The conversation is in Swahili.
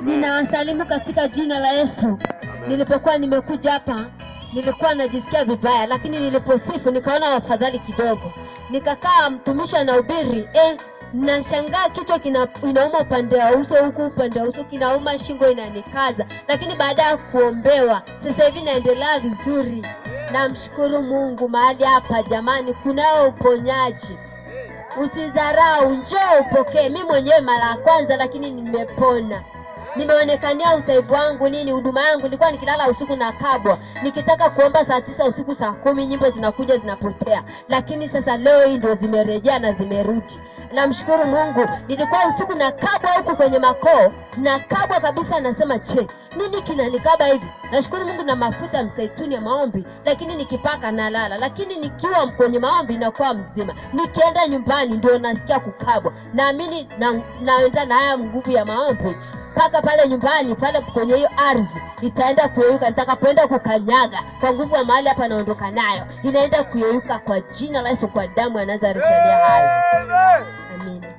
Ninawasalimu katika jina la Yesu. Nilipokuwa nimekuja hapa nilikuwa najisikia vibaya, lakini niliposifu nikaona afadhali kidogo. Nikakaa mtumishi anahubiri, eh, nashangaa kichwa kina, inauma upande wa uso huku, upande wa uso kinauma, shingo inanikaza, lakini baada ya kuombewa sasa hivi naendelea vizuri. Namshukuru Mungu mahali hapa jamani, kunao uponyaji. Usidharau, njoo upokee. Mi mwenyewe mara ya kwanza, lakini nimepona nimeonekania usaivu wangu nini, huduma yangu. Nilikuwa nikilala usiku na kabwa, nikitaka kuomba saa tisa usiku, saa kumi nyimbo zinakuja zinapotea, lakini sasa leo hii ndio zimerejea na zimerudi. Namshukuru Mungu. Nilikuwa usiku na kabwa huku kwenye makoo na kabwa kabisa, nasema che, nini kinanikaba hivi? Nashukuru Mungu na mafuta msaituni ya maombi, lakini nikipaka nalala, lakini nikiwa kwenye maombi nakuwa mzima. Nikienda nyumbani ndio nasikia kukabwa. Naamini na, naenda na haya nguvu ya maombi mpaka pale nyumbani pale kwenye hiyo ardhi itaenda kuyeyuka. Nitakapoenda kukanyaga kwa nguvu ya mahali hapa naondoka nayo, inaenda kuyeyuka kwa jina la Yesu, kwa damu ya Nazareti aliye hai. Amina.